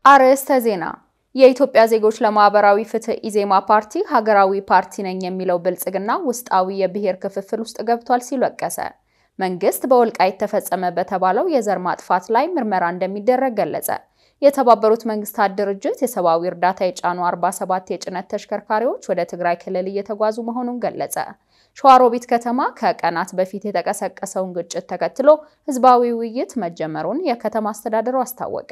አርዕስተ ዜና። የኢትዮጵያ ዜጎች ለማህበራዊ ፍትህ ኢዜማ ፓርቲ ሀገራዊ ፓርቲ ነኝ የሚለው ብልጽግና ውስጣዊ የብሔር ክፍፍል ውስጥ ገብቷል ሲል ወቀሰ። መንግስት በወልቃይት ተፈጸመ በተባለው የዘር ማጥፋት ላይ ምርመራ እንደሚደረግ ገለጸ። የተባበሩት መንግስታት ድርጅት የሰብአዊ እርዳታ የጫኑ 47 የጭነት ተሽከርካሪዎች ወደ ትግራይ ክልል እየተጓዙ መሆኑን ገለጸ። ሸዋሮቢት ከተማ ከቀናት በፊት የተቀሰቀሰውን ግጭት ተከትሎ ህዝባዊ ውይይት መጀመሩን የከተማ አስተዳደሩ አስታወቀ።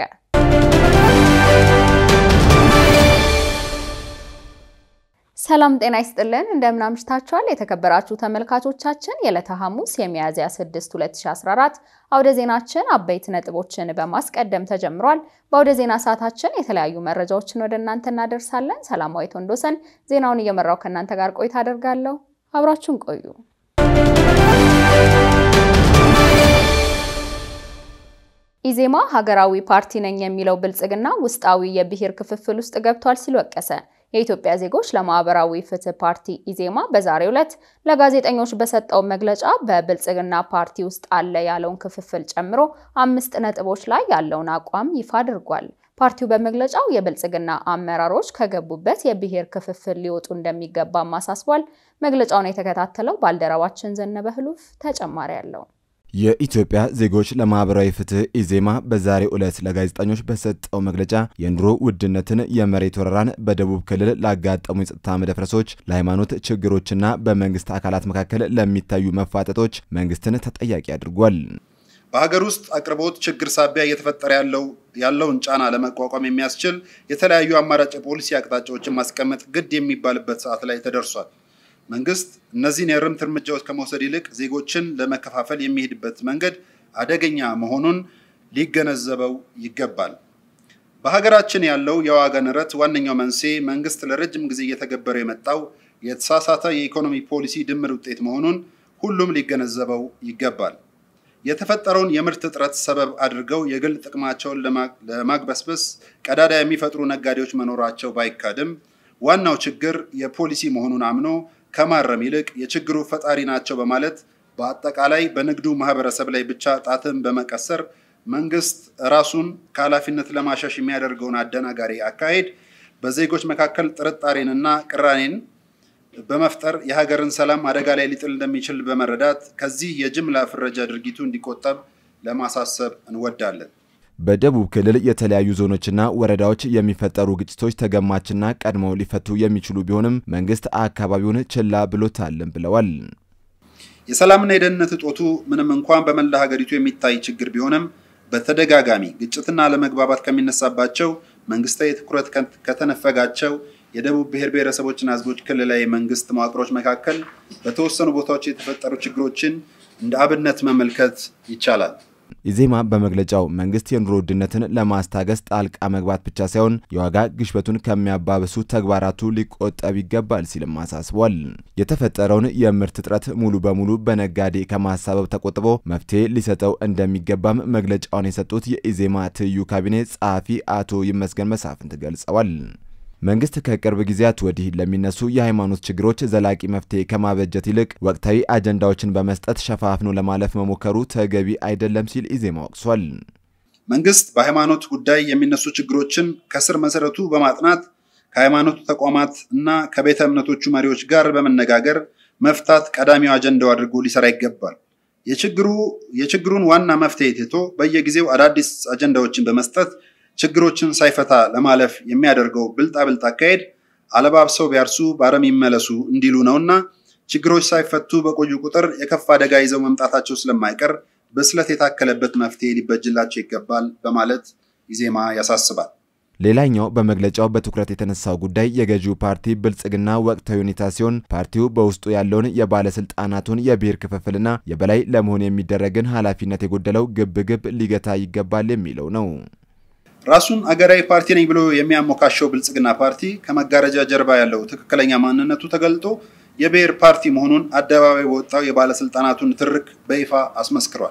ሰላም ጤና ይስጥልን፣ እንደምን አምሽታችኋል? የተከበራችሁ ተመልካቾቻችን የዕለተ ሐሙስ የሚያዝያ 6 2014 አውደ ዜናችን አበይት ነጥቦችን በማስቀደም ተጀምሯል። በአውደ ዜና ሰዓታችን የተለያዩ መረጃዎችን ወደ እናንተ እናደርሳለን። ሰላማዊት ወንዶሰን ዜናውን እየመራው ከእናንተ ጋር ቆይታ አደርጋለሁ። አብራችሁን ቆዩ። ኢዜማ ሀገራዊ ፓርቲ ነኝ የሚለው ብልጽግና ውስጣዊ የብሔር ክፍፍል ውስጥ ገብቷል ሲል ወቀሰ። የኢትዮጵያ ዜጎች ለማህበራዊ ፍትህ ፓርቲ ኢዜማ በዛሬው ዕለት ለጋዜጠኞች በሰጠው መግለጫ በብልጽግና ፓርቲ ውስጥ አለ ያለውን ክፍፍል ጨምሮ አምስት ነጥቦች ላይ ያለውን አቋም ይፋ አድርጓል። ፓርቲው በመግለጫው የብልጽግና አመራሮች ከገቡበት የብሔር ክፍፍል ሊወጡ እንደሚገባም አሳስቧል። መግለጫውን የተከታተለው ባልደረባችን ዘነበ ህሉፍ ተጨማሪ አለው። የኢትዮጵያ ዜጎች ለማህበራዊ ፍትህ ኢዜማ በዛሬው ዕለት ለጋዜጠኞች በሰጠው መግለጫ የኑሮ ውድነትን፣ የመሬት ወረራን፣ በደቡብ ክልል ላጋጠሙ የጸጥታ መደፍረሶች፣ ለሃይማኖት ችግሮችና በመንግስት አካላት መካከል ለሚታዩ መፋጠጦች መንግስትን ተጠያቂ አድርጓል። በሀገር ውስጥ አቅርቦት ችግር ሳቢያ እየተፈጠረ ያለው ያለውን ጫና ለመቋቋም የሚያስችል የተለያዩ አማራጭ የፖሊሲ አቅጣጫዎችን ማስቀመጥ ግድ የሚባልበት ሰዓት ላይ ተደርሷል። መንግስት እነዚህን የእርምት እርምጃዎች ከመውሰድ ይልቅ ዜጎችን ለመከፋፈል የሚሄድበት መንገድ አደገኛ መሆኑን ሊገነዘበው ይገባል። በሀገራችን ያለው የዋጋ ንረት ዋነኛው መንስኤ መንግስት ለረጅም ጊዜ እየተገበረ የመጣው የተሳሳተ የኢኮኖሚ ፖሊሲ ድምር ውጤት መሆኑን ሁሉም ሊገነዘበው ይገባል። የተፈጠረውን የምርት እጥረት ሰበብ አድርገው የግል ጥቅማቸውን ለማግበስበስ ቀዳዳ የሚፈጥሩ ነጋዴዎች መኖራቸው ባይካድም ዋናው ችግር የፖሊሲ መሆኑን አምኖ ከማረም ይልቅ የችግሩ ፈጣሪ ናቸው በማለት በአጠቃላይ በንግዱ ማህበረሰብ ላይ ብቻ ጣትን በመቀሰር መንግስት ራሱን ከኃላፊነት ለማሸሽ የሚያደርገውን አደናጋሪ አካሄድ በዜጎች መካከል ጥርጣሬንና ቅራኔን በመፍጠር የሀገርን ሰላም አደጋ ላይ ሊጥል እንደሚችል በመረዳት ከዚህ የጅምላ ፍረጃ ድርጊቱ እንዲቆጠብ ለማሳሰብ እንወዳለን። በደቡብ ክልል የተለያዩ ዞኖችና ወረዳዎች የሚፈጠሩ ግጭቶች ተገማችና ቀድመው ሊፈቱ የሚችሉ ቢሆንም መንግስት አካባቢውን ችላ ብሎታልን ብለዋል። የሰላምና የደህንነት እጦቱ ምንም እንኳን በመላ ሀገሪቱ የሚታይ ችግር ቢሆንም በተደጋጋሚ ግጭትና አለመግባባት ከሚነሳባቸው መንግስታዊ ትኩረት ከተነፈጋቸው የደቡብ ብሔር ብሔረሰቦችና ህዝቦች ክልላዊ መንግስት መዋቅሮች መካከል በተወሰኑ ቦታዎች የተፈጠሩ ችግሮችን እንደ አብነት መመልከት ይቻላል። ኢዜማ በመግለጫው መንግስት የኑሮ ውድነትን ለማስታገስ ጣልቃ መግባት ብቻ ሳይሆን የዋጋ ግሽበቱን ከሚያባብሱ ተግባራቱ ሊቆጠብ ይገባል ሲልም አሳስቧል። የተፈጠረውን የምርት እጥረት ሙሉ በሙሉ በነጋዴ ከማሳበብ ተቆጥቦ መፍትሄ ሊሰጠው እንደሚገባም መግለጫውን የሰጡት የኢዜማ ትይዩ ካቢኔ ጸሐፊ አቶ ይመስገን መሳፍንት ገልጸዋል። መንግስት ከቅርብ ጊዜያት ወዲህ ለሚነሱ የሃይማኖት ችግሮች ዘላቂ መፍትሄ ከማበጀት ይልቅ ወቅታዊ አጀንዳዎችን በመስጠት ሸፋፍኖ ለማለፍ መሞከሩ ተገቢ አይደለም ሲል ኢዜማ ወቅሷል። መንግስት በሃይማኖት ጉዳይ የሚነሱ ችግሮችን ከስር መሰረቱ በማጥናት ከሃይማኖቱ ተቋማት እና ከቤተ እምነቶቹ መሪዎች ጋር በመነጋገር መፍታት ቀዳሚው አጀንዳው አድርጎ ሊሰራ ይገባል። የችግሩ የችግሩን ዋና መፍትሄ ትቶ በየጊዜው አዳዲስ አጀንዳዎችን በመስጠት ችግሮችን ሳይፈታ ለማለፍ የሚያደርገው ብልጣብልጥ አካሄድ አለባብሰው ቢያርሱ በአረም ይመለሱ እንዲሉ ነውና ችግሮች ሳይፈቱ በቆዩ ቁጥር የከፋ አደጋ ይዘው መምጣታቸው ስለማይቀር ብስለት የታከለበት መፍትሄ ሊበጅላቸው ይገባል በማለት ኢዜማ ያሳስባል። ሌላኛው በመግለጫው በትኩረት የተነሳው ጉዳይ የገዢው ፓርቲ ብልጽግና ወቅታዊ ሁኔታ ሲሆን ፓርቲው በውስጡ ያለውን የባለስልጣናቱን የብሔር ክፍፍልና የበላይ ለመሆን የሚደረግን ኃላፊነት የጎደለው ግብግብ ሊገታ ይገባል የሚለው ነው። ራሱን አገራዊ ፓርቲ ነኝ ብሎ የሚያሞካሸው ብልጽግና ፓርቲ ከመጋረጃ ጀርባ ያለው ትክክለኛ ማንነቱ ተገልጦ የብሔር ፓርቲ መሆኑን አደባባይ በወጣው የባለስልጣናቱን ትርክ በይፋ አስመስክሯል።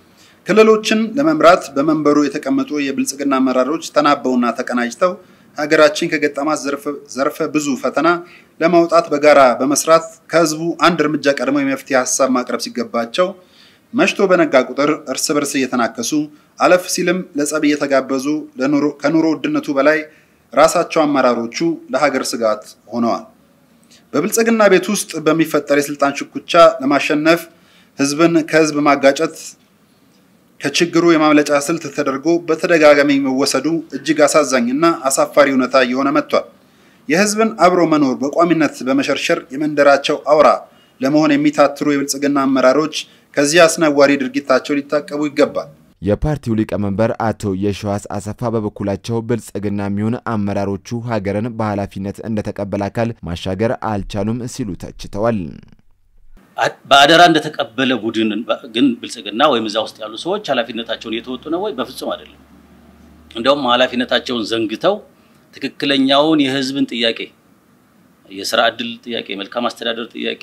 ክልሎችን ለመምራት በመንበሩ የተቀመጡ የብልጽግና አመራሮች ተናበውና ተቀናጅተው ሀገራችን ከገጠማት ዘርፈ ብዙ ፈተና ለማውጣት በጋራ በመስራት ከህዝቡ አንድ እርምጃ ቀድመው የመፍትሄ ሀሳብ ማቅረብ ሲገባቸው መሽቶ በነጋ ቁጥር እርስ በርስ እየተናከሱ አለፍ ሲልም ለጸብ እየተጋበዙ ከኑሮ ውድነቱ በላይ ራሳቸው አመራሮቹ ለሀገር ስጋት ሆነዋል። በብልጽግና ቤት ውስጥ በሚፈጠር የስልጣን ሽኩቻ ለማሸነፍ ህዝብን ከህዝብ ማጋጨት ከችግሩ የማምለጫ ስልት ተደርጎ በተደጋጋሚ መወሰዱ እጅግ አሳዛኝና አሳፋሪ እውነታ እየሆነ መጥቷል። የህዝብን አብሮ መኖር በቋሚነት በመሸርሸር የመንደራቸው አውራ ለመሆን የሚታትሩ የብልጽግና አመራሮች ከዚህ አስነዋሪ ድርጊታቸው ሊታቀቡ ይገባል። የፓርቲው ሊቀመንበር አቶ የሸዋስ አሰፋ በበኩላቸው ብልጽግና የሚሆን አመራሮቹ ሀገርን በኃላፊነት እንደተቀበለ አካል ማሻገር አልቻሉም ሲሉ ተችተዋል። በአደራ እንደተቀበለ ቡድን ግን ብልጽግና ወይም እዛ ውስጥ ያሉ ሰዎች ኃላፊነታቸውን እየተወጡ ነው ወይ? በፍጹም አይደለም። እንደውም ኃላፊነታቸውን ዘንግተው ትክክለኛውን የህዝብን ጥያቄ የስራ እድል ጥያቄ፣ የመልካም አስተዳደር ጥያቄ፣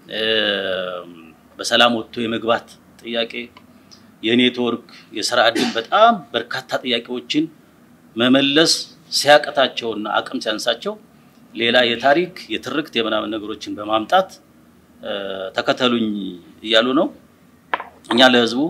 በሰላም ወጥቶ የመግባት ጥያቄ፣ የኔትወርክ የስራ እድል በጣም በርካታ ጥያቄዎችን መመለስ ሲያቀታቸውና አቅም ሲያንሳቸው ሌላ የታሪክ የትርክት የምናምን ነገሮችን በማምጣት ተከተሉኝ እያሉ ነው። እኛ ለህዝቡ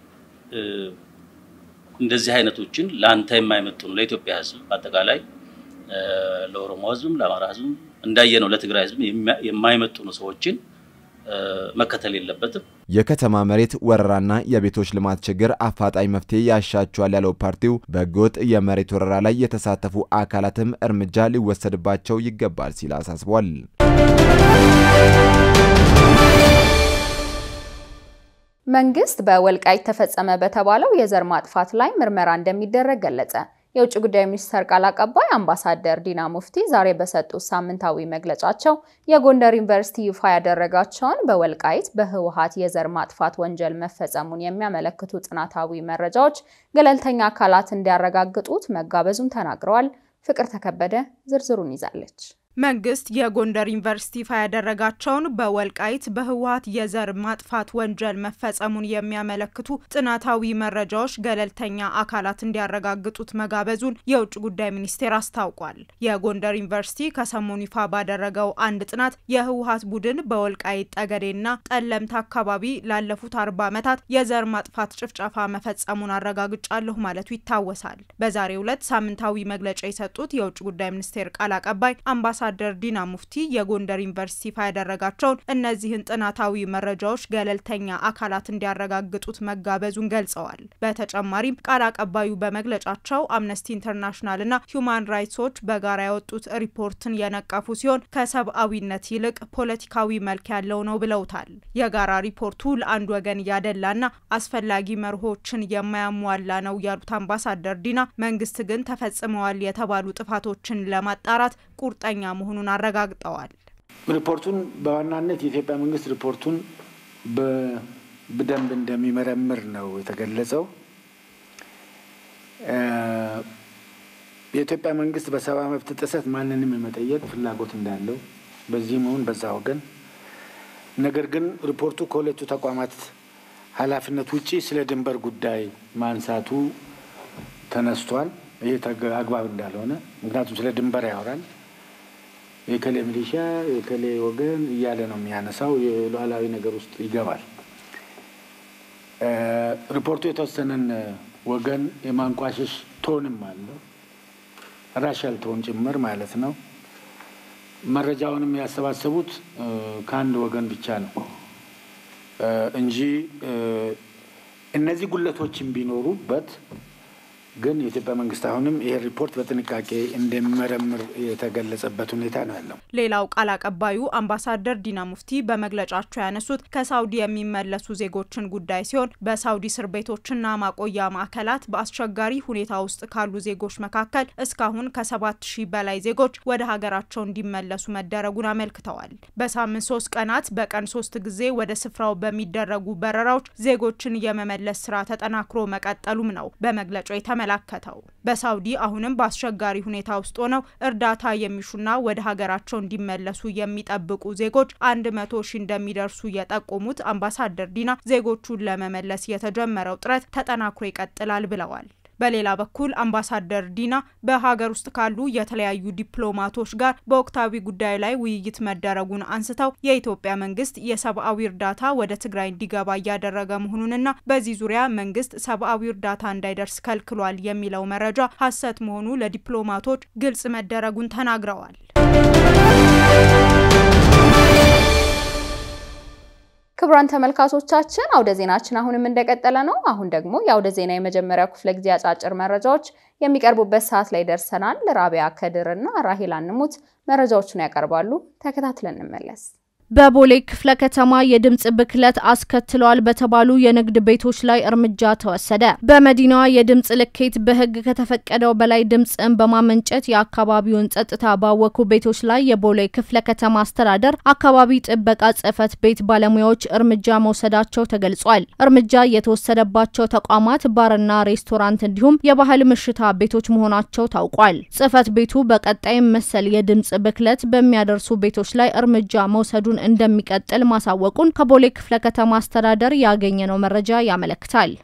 እንደዚህ አይነቶችን ለአንተ የማይመጥኑ ለኢትዮጵያ ህዝብ በአጠቃላይ ለኦሮሞ ህዝብም ለአማራ ህዝብም እንዳየ ነው ለትግራይ ህዝብ የማይመጥኑ ሰዎችን መከተል የለበትም። የከተማ መሬት ወረራና የቤቶች ልማት ችግር አፋጣኝ መፍትሄ ያሻቸዋል ያለው ፓርቲው በህገወጥ የመሬት ወረራ ላይ የተሳተፉ አካላትም እርምጃ ሊወሰድባቸው ይገባል ሲል አሳስቧል። መንግስት በወልቃይት ተፈጸመ በተባለው የዘር ማጥፋት ላይ ምርመራ እንደሚደረግ ገለጸ። የውጭ ጉዳይ ሚኒስቴር ቃል አቀባይ አምባሳደር ዲና ሙፍቲ ዛሬ በሰጡት ሳምንታዊ መግለጫቸው የጎንደር ዩኒቨርሲቲ ይፋ ያደረጋቸውን በወልቃይት በህወሓት የዘር ማጥፋት ወንጀል መፈጸሙን የሚያመለክቱ ጥናታዊ መረጃዎች ገለልተኛ አካላት እንዲያረጋግጡት መጋበዙን ተናግረዋል። ፍቅር ተከበደ ዝርዝሩን ይዛለች። መንግስት የጎንደር ዩኒቨርሲቲ ይፋ ያደረጋቸውን በወልቃይት በህወሓት የዘር ማጥፋት ወንጀል መፈጸሙን የሚያመለክቱ ጥናታዊ መረጃዎች ገለልተኛ አካላት እንዲያረጋግጡት መጋበዙን የውጭ ጉዳይ ሚኒስቴር አስታውቋል። የጎንደር ዩኒቨርሲቲ ከሰሞኑ ይፋ ባደረገው አንድ ጥናት የህወሓት ቡድን በወልቃይት ጠገዴና ጠለምት አካባቢ ላለፉት አርባ ዓመታት የዘር ማጥፋት ጭፍጨፋ መፈጸሙን አረጋግጫለሁ ማለቱ ይታወሳል። በዛሬው ዕለት ሳምንታዊ መግለጫ የሰጡት የውጭ ጉዳይ ሚኒስቴር ቃል አቀባይ አምባሳ አምባሳደር ዲና ሙፍቲ የጎንደር ዩኒቨርሲቲ ይፋ ያደረጋቸውን እነዚህን ጥናታዊ መረጃዎች ገለልተኛ አካላት እንዲያረጋግጡት መጋበዙን ገልጸዋል። በተጨማሪም ቃል አቀባዩ በመግለጫቸው አምነስቲ ኢንተርናሽናልና ሂዩማን ራይትስ ዎች በጋራ ያወጡት ሪፖርትን የነቀፉ ሲሆን ከሰብአዊነት ይልቅ ፖለቲካዊ መልክ ያለው ነው ብለውታል። የጋራ ሪፖርቱ ለአንድ ወገን ያደላና አስፈላጊ መርሆችን የማያሟላ ነው ያሉት አምባሳደር ዲና መንግስት ግን ተፈጽመዋል የተባሉ ጥፋቶችን ለማጣራት ቁርጠኛ መሆኑን አረጋግጠዋል። ሪፖርቱን በዋናነት የኢትዮጵያ መንግስት ሪፖርቱን በደንብ እንደሚመረምር ነው የተገለጸው። የኢትዮጵያ መንግስት በሰብአዊ መብት ጥሰት ማንንም የመጠየቅ ፍላጎት እንዳለው በዚህ መሆን በዛ ወገን ነገር ግን ሪፖርቱ ከሁለቱ ተቋማት ኃላፊነት ውጪ ስለ ድንበር ጉዳይ ማንሳቱ ተነስቷል። ይህ አግባብ እንዳልሆነ ምክንያቱም ስለ ድንበር ያወራል። የከሌ ሚሊሻ የከሌ ወገን እያለ ነው የሚያነሳው። የሉዓላዊ ነገር ውስጥ ይገባል። ሪፖርቱ የተወሰነን ወገን የማንቋሸሽ ቶንም አለው፣ ራሻል ቶን ጭምር ማለት ነው። መረጃውንም ያሰባሰቡት ከአንድ ወገን ብቻ ነው እንጂ እነዚህ ጉለቶችን ቢኖሩበት ግን የኢትዮጵያ መንግስት አሁንም ይሄ ሪፖርት በጥንቃቄ እንደሚመረምር የተገለጸበት ሁኔታ ነው ያለው። ሌላው ቃል አቀባዩ አምባሳደር ዲና ሙፍቲ በመግለጫቸው ያነሱት ከሳውዲ የሚመለሱ ዜጎችን ጉዳይ ሲሆን በሳውዲ እስር ቤቶችና ማቆያ ማዕከላት በአስቸጋሪ ሁኔታ ውስጥ ካሉ ዜጎች መካከል እስካሁን ከሰባት ሺህ በላይ ዜጎች ወደ ሀገራቸው እንዲመለሱ መደረጉን አመልክተዋል። በሳምንት ሶስት ቀናት በቀን ሶስት ጊዜ ወደ ስፍራው በሚደረጉ በረራዎች ዜጎችን የመመለስ ስራ ተጠናክሮ መቀጠሉም ነው በመግለጫው የተመ መላከተው በሳውዲ አሁንም በአስቸጋሪ ሁኔታ ውስጥ ሆነው እርዳታ የሚሹና ወደ ሀገራቸው እንዲመለሱ የሚጠብቁ ዜጎች አንድ መቶ ሺህ እንደሚደርሱ የጠቆሙት አምባሳደር ዲና ዜጎቹን ለመመለስ የተጀመረው ጥረት ተጠናክሮ ይቀጥላል ብለዋል። በሌላ በኩል አምባሳደር ዲና በሀገር ውስጥ ካሉ የተለያዩ ዲፕሎማቶች ጋር በወቅታዊ ጉዳይ ላይ ውይይት መደረጉን አንስተው የኢትዮጵያ መንግስት የሰብአዊ እርዳታ ወደ ትግራይ እንዲገባ እያደረገ መሆኑንና በዚህ ዙሪያ መንግስት ሰብአዊ እርዳታ እንዳይደርስ ከልክሏል የሚለው መረጃ ሐሰት መሆኑ ለዲፕሎማቶች ግልጽ መደረጉን ተናግረዋል። ክቡራን ተመልካቾቻችን አውደ ዜናችን አሁንም እንደቀጠለ ነው። አሁን ደግሞ የአውደ ዜና የመጀመሪያው ክፍለ ጊዜ አጫጭር መረጃዎች የሚቀርቡበት ሰዓት ላይ ደርሰናል። ራቢያ ከድር እና ራሄል አንሙት መረጃዎቹን ያቀርባሉ። ተከታትለን እንመለስ። በቦሌ ክፍለ ከተማ የድምጽ ብክለት አስከትለዋል በተባሉ የንግድ ቤቶች ላይ እርምጃ ተወሰደ። በመዲናዋ የድምጽ ልኬት በሕግ ከተፈቀደው በላይ ድምጽን በማመንጨት የአካባቢውን ጸጥታ ባወኩ ቤቶች ላይ የቦሌ ክፍለ ከተማ አስተዳደር አካባቢ ጥበቃ ጽሕፈት ቤት ባለሙያዎች እርምጃ መውሰዳቸው ተገልጿል። እርምጃ የተወሰደባቸው ተቋማት ባርና ሬስቶራንት እንዲሁም የባህል ምሽታ ቤቶች መሆናቸው ታውቋል። ጽሕፈት ቤቱ በቀጣይም መሰል የድምጽ ብክለት በሚያደርሱ ቤቶች ላይ እርምጃ መውሰዱን እንደሚቀጥል ማሳወቁን ከቦሌ ክፍለ ከተማ አስተዳደር ያገኘነው መረጃ ያመለክታል።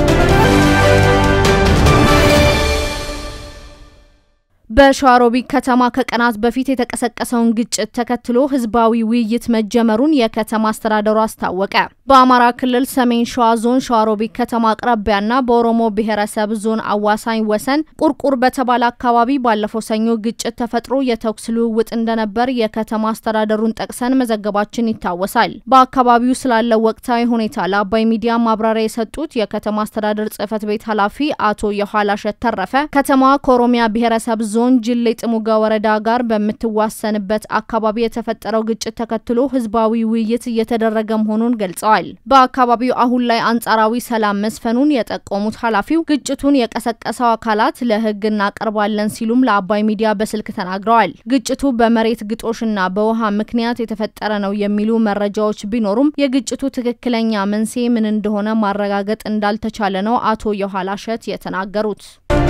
በሸዋሮቢት ከተማ ከቀናት በፊት የተቀሰቀሰውን ግጭት ተከትሎ ህዝባዊ ውይይት መጀመሩን የከተማ አስተዳደሩ አስታወቀ። በአማራ ክልል ሰሜን ሸዋ ዞን ሸዋሮቢት ከተማ አቅራቢያና በኦሮሞ ብሔረሰብ ዞን አዋሳኝ ወሰን ቁርቁር በተባለ አካባቢ ባለፈው ሰኞ ግጭት ተፈጥሮ የተኩስ ልውውጥ እንደነበር የከተማ አስተዳደሩን ጠቅሰን መዘገባችን ይታወሳል። በአካባቢው ስላለው ወቅታዊ ሁኔታ ለአባይ ሚዲያ ማብራሪያ የሰጡት የከተማ አስተዳደር ጽሕፈት ቤት ኃላፊ አቶ የኋላሸት ተረፈ ከተማዋ ከኦሮሚያ ብሔረሰብ ዞን ጅሌ ጥሙጋ ወረዳ ጋር በምትዋሰንበት አካባቢ የተፈጠረው ግጭት ተከትሎ ህዝባዊ ውይይት እየተደረገ መሆኑን ገልጸዋል። በአካባቢው አሁን ላይ አንጻራዊ ሰላም መስፈኑን የጠቆሙት ኃላፊው ግጭቱን የቀሰቀሰው አካላት ለህግ እናቀርባለን ሲሉም ለአባይ ሚዲያ በስልክ ተናግረዋል። ግጭቱ በመሬት ግጦሽና በውሃ ምክንያት የተፈጠረ ነው የሚሉ መረጃዎች ቢኖሩም የግጭቱ ትክክለኛ መንስኤ ምን እንደሆነ ማረጋገጥ እንዳልተቻለ ነው አቶ የኋላሸት የተናገሩት።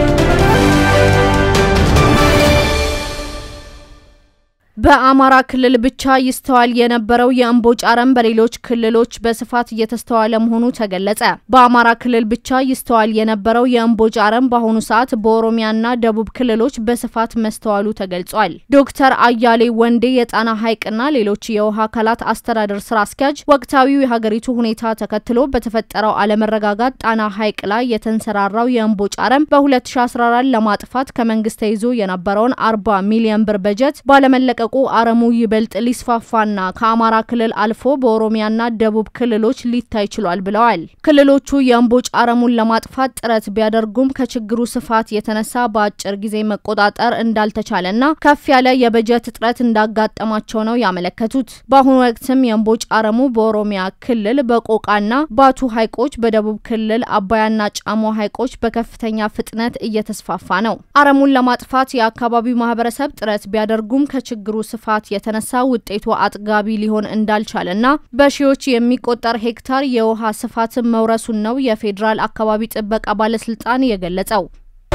በአማራ ክልል ብቻ ይስተዋል የነበረው የእምቦጭ አረም በሌሎች ክልሎች በስፋት እየተስተዋለ መሆኑ ተገለጸ። በአማራ ክልል ብቻ ይስተዋል የነበረው የእምቦጭ አረም በአሁኑ ሰዓት በኦሮሚያና ደቡብ ክልሎች በስፋት መስተዋሉ ተገልጿል። ዶክተር አያሌ ወንዴ የጣና ሐይቅና ሌሎች የውሃ አካላት አስተዳደር ስራ አስኪያጅ ወቅታዊው የሀገሪቱ ሁኔታ ተከትሎ በተፈጠረው አለመረጋጋት ጣና ሐይቅ ላይ የተንሰራራው የእምቦጭ አረም በ2014 ለማጥፋት ከመንግስት ተይዞ የነበረውን 40 ሚሊዮን ብር በጀት ባለመለቀ ቁ አረሙ ይበልጥ ሊስፋፋና ከአማራ ክልል አልፎ በኦሮሚያና ደቡብ ክልሎች ሊታይ ችሏል ብለዋል። ክልሎቹ የእምቦጭ አረሙን ለማጥፋት ጥረት ቢያደርጉም ከችግሩ ስፋት የተነሳ በአጭር ጊዜ መቆጣጠር እንዳልተቻለና ከፍ ያለ የበጀት እጥረት እንዳጋጠማቸው ነው ያመለከቱት። በአሁኑ ወቅትም የእምቦጭ አረሙ በኦሮሚያ ክልል በቆቃና ባቱ ሐይቆች፣ በደቡብ ክልል አባያና ጫሞ ሐይቆች በከፍተኛ ፍጥነት እየተስፋፋ ነው። አረሙን ለማጥፋት የአካባቢው ማህበረሰብ ጥረት ቢያደርጉም ከችግሩ ስፋት የተነሳ ውጤቱ አጥጋቢ ሊሆን እንዳልቻለና በሺዎች የሚቆጠር ሄክታር የውሃ ስፋትን መውረሱን ነው የፌዴራል አካባቢ ጥበቃ ባለስልጣን የገለጸው።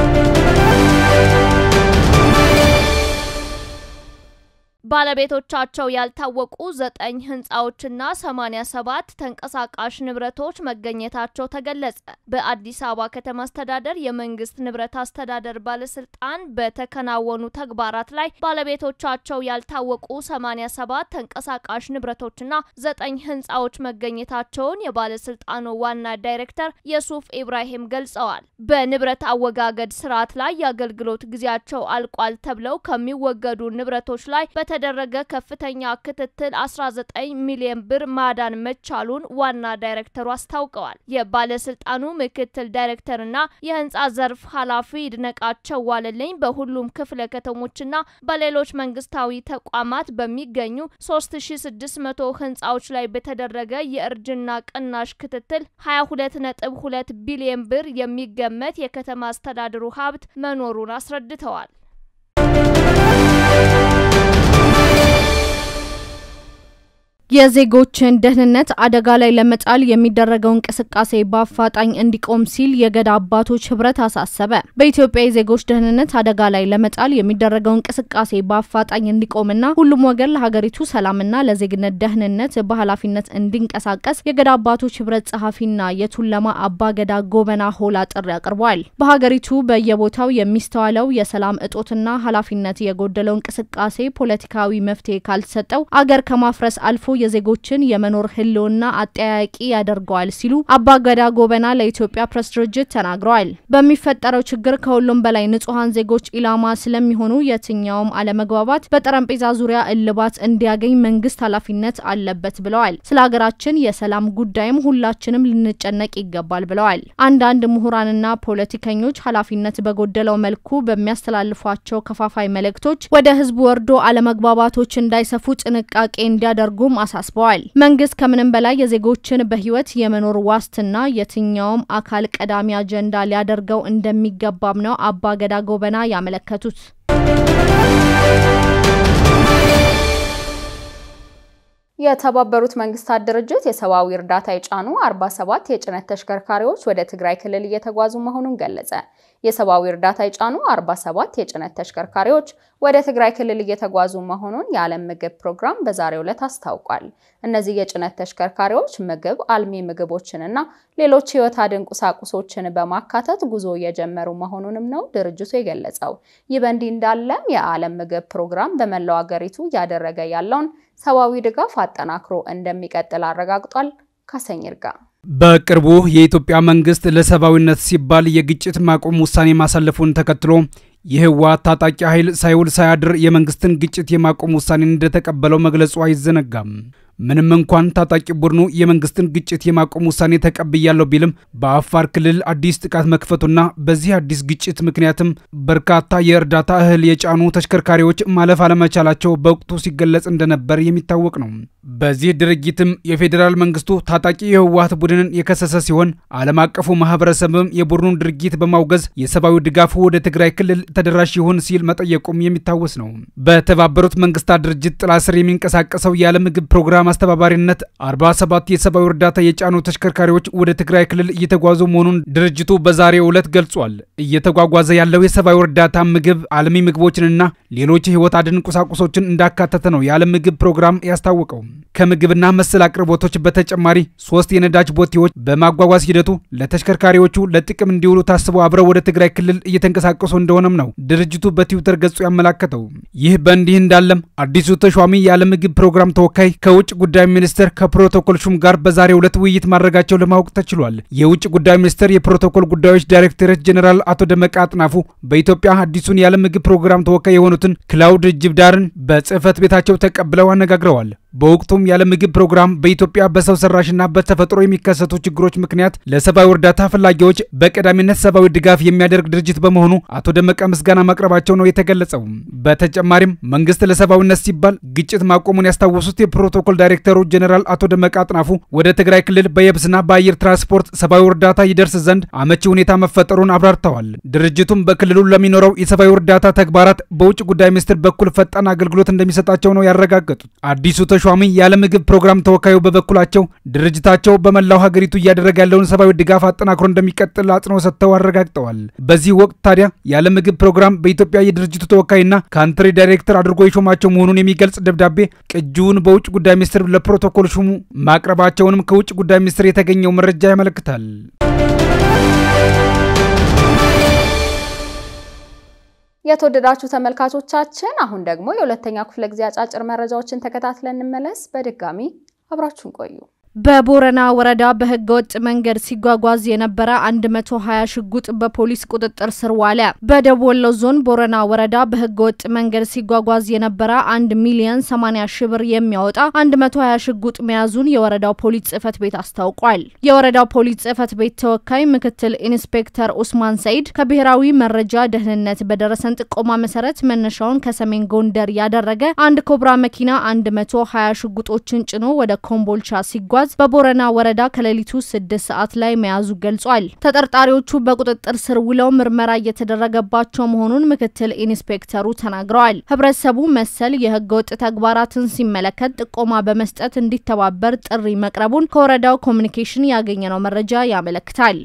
ባለቤቶቻቸው ያልታወቁ ዘጠኝ ህንፃዎችና 87 ተንቀሳቃሽ ንብረቶች መገኘታቸው ተገለጸ። በአዲስ አበባ ከተማ አስተዳደር የመንግስት ንብረት አስተዳደር ባለስልጣን በተከናወኑ ተግባራት ላይ ባለቤቶቻቸው ያልታወቁ 87 ተንቀሳቃሽ ንብረቶችና ዘጠኝ ህንፃዎች መገኘታቸውን የባለስልጣኑ ዋና ዳይሬክተር የሱፍ ኢብራሂም ገልጸዋል። በንብረት አወጋገድ ስርዓት ላይ የአገልግሎት ጊዜያቸው አልቋል ተብለው ከሚወገዱ ንብረቶች ላይ በተደረገ ከፍተኛ ክትትል 19 ሚሊዮን ብር ማዳን መቻሉን ዋና ዳይሬክተሩ አስታውቀዋል። የባለስልጣኑ ምክትል ዳይሬክተርና የህንፃ ዘርፍ ኃላፊ ይድነቃቸው ዋለልኝ በሁሉም ክፍለ ከተሞችና በሌሎች መንግስታዊ ተቋማት በሚገኙ 3600 ህንፃዎች ላይ በተደረገ የእርጅና ቅናሽ ክትትል 22.2 ቢሊዮን ብር የሚገመት የከተማ አስተዳደሩ ሀብት መኖሩን አስረድተዋል። የዜጎችን ደህንነት አደጋ ላይ ለመጣል የሚደረገው እንቅስቃሴ በአፋጣኝ እንዲቆም ሲል የገዳ አባቶች ህብረት አሳሰበ። በኢትዮጵያ የዜጎች ደህንነት አደጋ ላይ ለመጣል የሚደረገው እንቅስቃሴ በአፋጣኝ እንዲቆምና ሁሉም ወገን ለሀገሪቱ ሰላምና ለዜግነት ደህንነት በኃላፊነት እንዲንቀሳቀስ የገዳ አባቶች ህብረት ጸሐፊና የቱለማ አባ ገዳ ጎበና ሆላ ጥሪ አቅርበዋል። በሀገሪቱ በየቦታው የሚስተዋለው የሰላም እጦትና ኃላፊነት የጎደለው እንቅስቃሴ ፖለቲካዊ መፍትሄ ካልተሰጠው አገር ከማፍረስ አልፎ የዜጎችን የመኖር ህልውና አጠያያቂ ያደርገዋል ሲሉ አባገዳ ጎበና ለኢትዮጵያ ፕሬስ ድርጅት ተናግረዋል። በሚፈጠረው ችግር ከሁሉም በላይ ንጹሐን ዜጎች ኢላማ ስለሚሆኑ የትኛውም አለመግባባት በጠረጴዛ ዙሪያ እልባት እንዲያገኝ መንግስት ኃላፊነት አለበት ብለዋል። ስለ ሀገራችን የሰላም ጉዳይም ሁላችንም ልንጨነቅ ይገባል ብለዋል። አንዳንድ ምሁራንና ፖለቲከኞች ኃላፊነት በጎደለው መልኩ በሚያስተላልፏቸው ከፋፋይ መልእክቶች ወደ ህዝቡ ወርዶ አለመግባባቶች እንዳይሰፉ ጥንቃቄ እንዲያደርጉም አሳስበዋል። መንግስት ከምንም በላይ የዜጎችን በህይወት የመኖር ዋስትና የትኛውም አካል ቀዳሚ አጀንዳ ሊያደርገው እንደሚገባም ነው አባ ገዳ ጎበና ያመለከቱት። የተባበሩት መንግስታት ድርጅት የሰብአዊ እርዳታ የጫኑ 47 የጭነት ተሽከርካሪዎች ወደ ትግራይ ክልል እየተጓዙ መሆኑን ገለጸ። የሰብአዊ እርዳታ የጫኑ 47 የጭነት ተሽከርካሪዎች ወደ ትግራይ ክልል እየተጓዙ መሆኑን የዓለም ምግብ ፕሮግራም በዛሬው ዕለት አስታውቋል። እነዚህ የጭነት ተሽከርካሪዎች ምግብ፣ አልሚ ምግቦችንና ሌሎች ህይወት አድን ቁሳቁሶችን በማካተት ጉዞ እየጀመሩ መሆኑንም ነው ድርጅቱ የገለጸው። ይህ በእንዲህ እንዳለም የዓለም ምግብ ፕሮግራም በመላው አገሪቱ እያደረገ ያለውን ሰብአዊ ድጋፍ አጠናክሮ እንደሚቀጥል አረጋግጧል። ካሰኝ ይርጋ በቅርቡ የኢትዮጵያ መንግስት ለሰብአዊነት ሲባል የግጭት ማቆም ውሳኔ ማሳለፉን ተከትሎ የህወሓት ታጣቂ ኃይል ሳይውል ሳያድር የመንግስትን ግጭት የማቆም ውሳኔን እንደተቀበለው መግለጹ አይዘነጋም። ምንም እንኳን ታጣቂ ቡድኑ የመንግስትን ግጭት የማቆም ውሳኔ ተቀብያለሁ ቢልም በአፋር ክልል አዲስ ጥቃት መክፈቱና በዚህ አዲስ ግጭት ምክንያትም በርካታ የእርዳታ እህል የጫኑ ተሽከርካሪዎች ማለፍ አለመቻላቸው በወቅቱ ሲገለጽ እንደነበር የሚታወቅ ነው። በዚህ ድርጊትም የፌዴራል መንግስቱ ታጣቂ የህወሓት ቡድንን የከሰሰ ሲሆን ዓለም አቀፉ ማህበረሰብም የቡድኑን ድርጊት በማውገዝ የሰብአዊ ድጋፉ ወደ ትግራይ ክልል ተደራሽ ይሁን ሲል መጠየቁም የሚታወስ ነው። በተባበሩት መንግስታት ድርጅት ጥላ ስር የሚንቀሳቀሰው የዓለም ምግብ ፕሮግራም አስተባባሪነት 47 የሰብአዊ እርዳታ የጫኑ ተሽከርካሪዎች ወደ ትግራይ ክልል እየተጓዙ መሆኑን ድርጅቱ በዛሬው ዕለት ገልጿል። እየተጓጓዘ ያለው የሰብአዊ እርዳታ ምግብ፣ አልሚ ምግቦችንና ሌሎች የህይወት አድን ቁሳቁሶችን እንዳካተተ ነው የዓለም ምግብ ፕሮግራም ያስታወቀው። ከምግብና መሰል አቅርቦቶች በተጨማሪ ሶስት የነዳጅ ቦቴዎች በማጓጓዝ ሂደቱ ለተሽከርካሪዎቹ ለጥቅም እንዲውሉ ታስበው አብረው ወደ ትግራይ ክልል እየተንቀሳቀሱ እንደሆነም ነው ድርጅቱ በትዊተር ገጹ ያመላከተው። ይህ በእንዲህ እንዳለም አዲሱ ተሿሚ የዓለም ምግብ ፕሮግራም ተወካይ ከውጭ ጉዳይ ሚኒስቴር ከፕሮቶኮል ሹም ጋር በዛሬው ዕለት ውይይት ማድረጋቸው ለማወቅ ተችሏል። የውጭ ጉዳይ ሚኒስቴር የፕሮቶኮል ጉዳዮች ዳይሬክተሬት ጀኔራል አቶ ደመቀ አጥናፉ በኢትዮጵያ አዲሱን የዓለም ምግብ ፕሮግራም ተወካይ የሆኑትን ክላውድ ጅብዳርን በጽህፈት ቤታቸው ተቀብለው አነጋግረዋል። በወቅቱም የዓለም ምግብ ፕሮግራም በኢትዮጵያ በሰው ሰራሽና በተፈጥሮ የሚከሰቱ ችግሮች ምክንያት ለሰብአዊ እርዳታ ፈላጊዎች በቀዳሚነት ሰብአዊ ድጋፍ የሚያደርግ ድርጅት በመሆኑ አቶ ደመቀ ምስጋና ማቅረባቸው ነው የተገለጸው። በተጨማሪም መንግስት ለሰብአዊነት ሲባል ግጭት ማቆሙን ያስታወሱት የፕሮቶኮል ዳይሬክተሩ ጀኔራል አቶ ደመቀ አጥናፉ ወደ ትግራይ ክልል በየብስና በአየር ትራንስፖርት ሰብአዊ እርዳታ ይደርስ ዘንድ አመቺ ሁኔታ መፈጠሩን አብራርተዋል። ድርጅቱም በክልሉ ለሚኖረው የሰብአዊ እርዳታ ተግባራት በውጭ ጉዳይ ሚኒስቴር በኩል ፈጣን አገልግሎት እንደሚሰጣቸው ነው ያረጋገጡት። አዲሱ ተሿሚ የዓለም ምግብ ፕሮግራም ተወካዩ በበኩላቸው ድርጅታቸው በመላው ሀገሪቱ እያደረገ ያለውን ሰብአዊ ድጋፍ አጠናክሮ እንደሚቀጥል አጽንኦት ሰጥተው አረጋግጠዋል። በዚህ ወቅት ታዲያ የዓለም ምግብ ፕሮግራም በኢትዮጵያ የድርጅቱ ተወካይና ካንትሪ ዳይሬክተር አድርጎ የሾማቸው መሆኑን የሚገልጽ ደብዳቤ ቅጂውን በውጭ ጉዳይ ሚኒስትር ለፕሮቶኮል ሹሙ ማቅረባቸውንም ከውጭ ጉዳይ ሚኒስትር የተገኘው መረጃ ያመለክታል። የተወደዳችሁ ተመልካቾቻችን አሁን ደግሞ የሁለተኛ ክፍለ ጊዜ አጫጭር መረጃዎችን ተከታትለን እንመለስ። በድጋሚ አብራችሁን ቆዩ። በቦረና ወረዳ በህገ ወጥ መንገድ ሲጓጓዝ የነበረ 120 ሽጉጥ በፖሊስ ቁጥጥር ስር ዋለ። በደቡብ ወሎ ዞን ቦረና ወረዳ በህገ ወጥ መንገድ ሲጓጓዝ የነበረ 1 ሚሊዮን 80 ሺህ ብር የሚያወጣ 120 ሽጉጥ መያዙን የወረዳው ፖሊስ ጽህፈት ቤት አስታውቋል። የወረዳው ፖሊስ ጽህፈት ቤት ተወካይ ምክትል ኢንስፔክተር ኡስማን ሰይድ ከብሔራዊ መረጃ ደህንነት በደረሰን ጥቆማ መሰረት መነሻውን ከሰሜን ጎንደር ያደረገ አንድ ኮብራ መኪና 120 ሽጉጦችን ጭኖ ወደ ኮምቦልቻ ሲጓዝ በመያዝ በቦረና ወረዳ ከሌሊቱ ስድስት ሰዓት ላይ መያዙ ገልጿል። ተጠርጣሪዎቹ በቁጥጥር ስር ውለው ምርመራ እየተደረገባቸው መሆኑን ምክትል ኢንስፔክተሩ ተናግረዋል። ህብረተሰቡ መሰል የህገወጥ ተግባራትን ሲመለከት ጥቆማ በመስጠት እንዲተባበር ጥሪ መቅረቡን ከወረዳው ኮሚኒኬሽን ያገኘነው መረጃ ያመለክታል።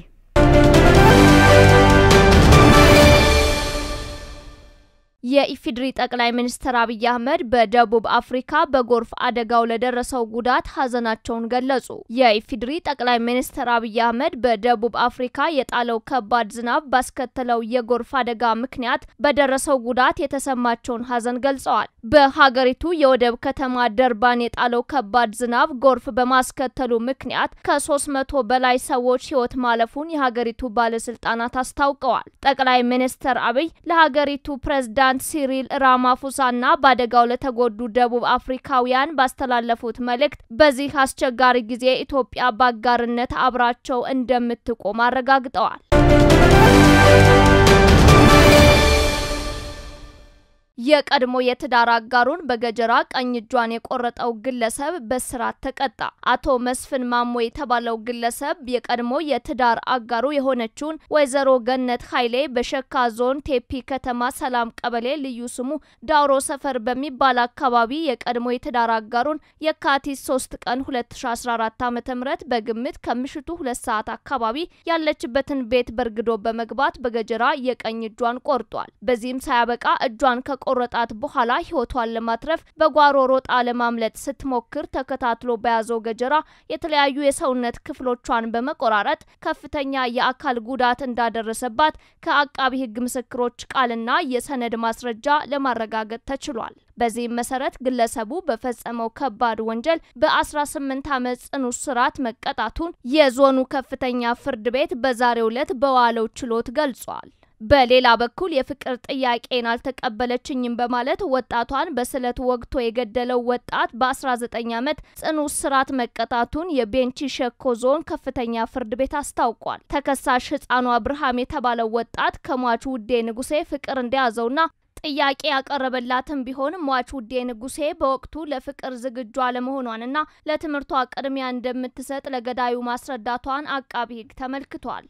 የኢፌዴሪ ጠቅላይ ሚኒስትር አብይ አህመድ በደቡብ አፍሪካ በጎርፍ አደጋው ለደረሰው ጉዳት ሀዘናቸውን ገለጹ። የኢፌዴሪ ጠቅላይ ሚኒስትር አብይ አህመድ በደቡብ አፍሪካ የጣለው ከባድ ዝናብ ባስከተለው የጎርፍ አደጋ ምክንያት በደረሰው ጉዳት የተሰማቸውን ሀዘን ገልጸዋል። በሀገሪቱ የወደብ ከተማ ደርባን የጣለው ከባድ ዝናብ ጎርፍ በማስከተሉ ምክንያት ከሶስት መቶ በላይ ሰዎች ህይወት ማለፉን የሀገሪቱ ባለስልጣናት አስታውቀዋል። ጠቅላይ ሚኒስትር አብይ ለሀገሪቱ ፕሬዝዳንት ፕሬዚዳንት ሲሪል ራማፎሳና በአደጋው ለተጎዱ ደቡብ አፍሪካውያን ባስተላለፉት መልእክት በዚህ አስቸጋሪ ጊዜ ኢትዮጵያ በአጋርነት አብራቸው እንደምትቆም አረጋግጠዋል። የቀድሞ የትዳር አጋሩን በገጀራ ቀኝ እጇን የቆረጠው ግለሰብ በስራት ተቀጣ። አቶ መስፍን ማሞ የተባለው ግለሰብ የቀድሞ የትዳር አጋሩ የሆነችውን ወይዘሮ ገነት ኃይሌ በሸካ ዞን ቴፒ ከተማ ሰላም ቀበሌ ልዩ ስሙ ዳውሮ ሰፈር በሚባል አካባቢ የቀድሞ የትዳር አጋሩን የካቲት 3 ቀን 2014 ዓ.ም በግምት ከምሽቱ ሁለት ሰዓት አካባቢ ያለችበትን ቤት በርግዶ በመግባት በገጀራ የቀኝ እጇን ቆርጧል። በዚህም ሳያበቃ እጇን ቆረጣት በኋላ ህይወቷን ለማትረፍ በጓሮ ሮጣ ለማምለጥ ስትሞክር ተከታትሎ በያዘው ገጀራ የተለያዩ የሰውነት ክፍሎቿን በመቆራረጥ ከፍተኛ የአካል ጉዳት እንዳደረሰባት ከአቃቢ ሕግ ምስክሮች ቃልና የሰነድ ማስረጃ ለማረጋገጥ ተችሏል። በዚህም መሰረት ግለሰቡ በፈጸመው ከባድ ወንጀል በ18 ዓመት ጽኑ እስራት መቀጣቱን የዞኑ ከፍተኛ ፍርድ ቤት በዛሬው ዕለት በዋለው ችሎት ገልጿል። በሌላ በኩል የፍቅር ጥያቄን አልተቀበለችኝም በማለት ወጣቷን በስለት ወግቶ የገደለው ወጣት በ19 ዓመት ጽኑ እስራት መቀጣቱን የቤንች ሸኮ ዞን ከፍተኛ ፍርድ ቤት አስታውቋል። ተከሳሽ ህፃኗ ብርሃም የተባለው ወጣት ከሟች ውዴ ንጉሴ ፍቅር እንደያዘውና ጥያቄ ያቀረበላትም ቢሆን ሟች ውዴ ንጉሴ በወቅቱ ለፍቅር ዝግጁ አለመሆኗንና ለትምህርቷ ቅድሚያ እንደምትሰጥ ለገዳዩ ማስረዳቷን አቃቢ ህግ ተመልክቷል።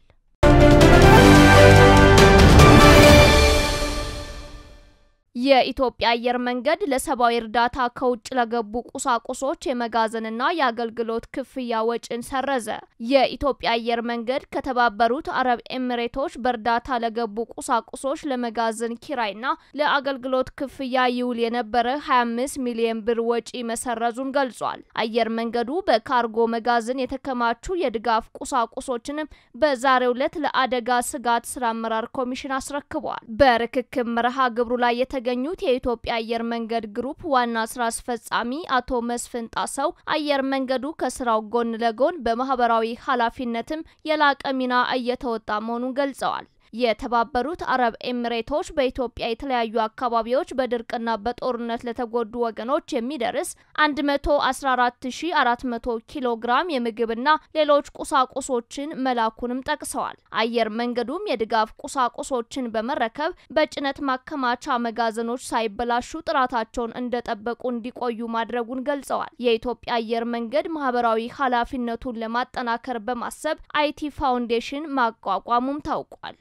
የኢትዮጵያ አየር መንገድ ለሰብአዊ እርዳታ ከውጭ ለገቡ ቁሳቁሶች የመጋዘንና የአገልግሎት ክፍያ ወጪን ሰረዘ። የኢትዮጵያ አየር መንገድ ከተባበሩት አረብ ኤሚሬቶች በእርዳታ ለገቡ ቁሳቁሶች ለመጋዘን ኪራይና ለአገልግሎት ክፍያ ይውል የነበረ 25 ሚሊዮን ብር ወጪ መሰረዙን ገልጿል። አየር መንገዱ በካርጎ መጋዘን የተከማቹ የድጋፍ ቁሳቁሶችንም በዛሬው ዕለት ለአደጋ ስጋት ስራ አመራር ኮሚሽን አስረክቧል። በርክክብ መርሃ ግብሩ ላይ የተ የተገኙት የኢትዮጵያ አየር መንገድ ግሩፕ ዋና ስራ አስፈጻሚ አቶ መስፍን ጣሰው አየር መንገዱ ከስራው ጎን ለጎን በማህበራዊ ኃላፊነትም የላቀ ሚና እየተወጣ መሆኑን ገልጸዋል። የተባበሩት አረብ ኤሚሬቶች በኢትዮጵያ የተለያዩ አካባቢዎች በድርቅና በጦርነት ለተጎዱ ወገኖች የሚደርስ 114400 ኪሎ ግራም የምግብና ሌሎች ቁሳቁሶችን መላኩንም ጠቅሰዋል። አየር መንገዱም የድጋፍ ቁሳቁሶችን በመረከብ በጭነት ማከማቻ መጋዘኖች ሳይበላሹ ጥራታቸውን እንደጠበቁ እንዲቆዩ ማድረጉን ገልጸዋል። የኢትዮጵያ አየር መንገድ ማህበራዊ ኃላፊነቱን ለማጠናከር በማሰብ አይቲ ፋውንዴሽን ማቋቋሙም ታውቋል።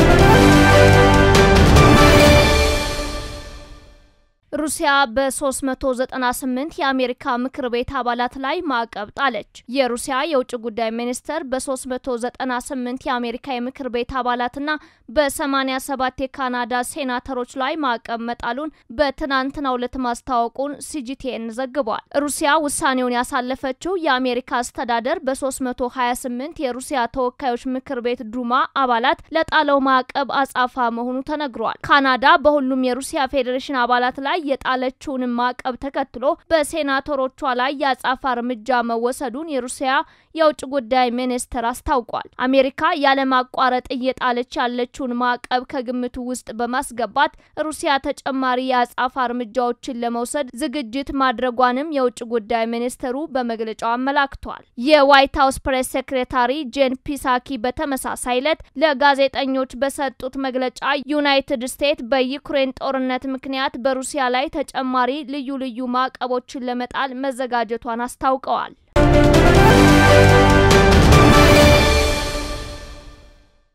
ሩሲያ በ398 የአሜሪካ ምክር ቤት አባላት ላይ ማዕቀብ ጣለች። የሩሲያ የውጭ ጉዳይ ሚኒስተር በ398 የአሜሪካ የምክር ቤት አባላትና በ87 የካናዳ ሴናተሮች ላይ ማዕቀብ መጣሉን በትናንትናው ዕለት ማስታወቁን ሲጂቲኤን ዘግቧል። ሩሲያ ውሳኔውን ያሳለፈችው የአሜሪካ አስተዳደር በ328 የሩሲያ ተወካዮች ምክር ቤት ዱማ አባላት ለጣለው ማዕቀብ አጻፋ መሆኑ ተነግሯል። ካናዳ በሁሉም የሩሲያ ፌዴሬሽን አባላት ላይ የጣለችውን ማዕቀብ ተከትሎ በሴናተሮቿ ላይ የአጻፋ እርምጃ መወሰዱን የሩሲያ የውጭ ጉዳይ ሚኒስትር አስታውቋል። አሜሪካ ያለማቋረጥ እየጣለች ያለችውን ማዕቀብ ከግምቱ ውስጥ በማስገባት ሩሲያ ተጨማሪ የአጻፋ እርምጃዎችን ለመውሰድ ዝግጅት ማድረጓንም የውጭ ጉዳይ ሚኒስትሩ በመግለጫው አመላክቷል። የዋይት ሀውስ ፕሬስ ሴክሬታሪ ጄን ፒሳኪ በተመሳሳይ ዕለት ለጋዜጠኞች በሰጡት መግለጫ ዩናይትድ ስቴትስ በዩክሬን ጦርነት ምክንያት በሩሲያ ላይ ተጨማሪ ልዩ ልዩ ማዕቀቦችን ለመጣል መዘጋጀቷን አስታውቀዋል።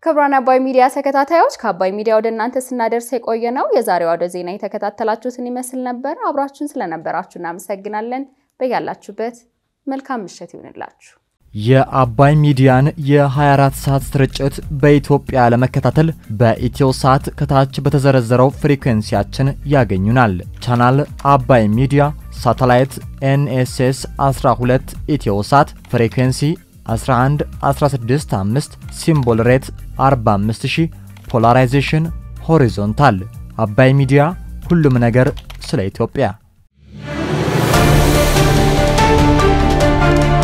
ክቡራን አባይ ሚዲያ ተከታታዮች ከአባይ ሚዲያ ወደ እናንተ ስናደርስ የቆየ ነው የዛሬው አውደ ዜና የተከታተላችሁትን ይመስል ነበር። አብራችሁን ስለነበራችሁ እናመሰግናለን። በያላችሁበት መልካም ምሽት ይሁንላችሁ። የአባይ ሚዲያን የ24 ሰዓት ስርጭት በኢትዮጵያ ለመከታተል በኢትዮ ሳት ከታች በተዘረዘረው ፍሪኩዌንሲያችን ያገኙናል። ቻናል አባይ ሚዲያ፣ ሳተላይት ኤንኤስኤስ 12 ኢትዮ ሳት፣ ፍሪኩዌንሲ 11 165 ሲምቦል ሬት 45000 ፖላራይዜሽን ሆሪዞንታል። አባይ ሚዲያ ሁሉም ነገር ስለ ኢትዮጵያ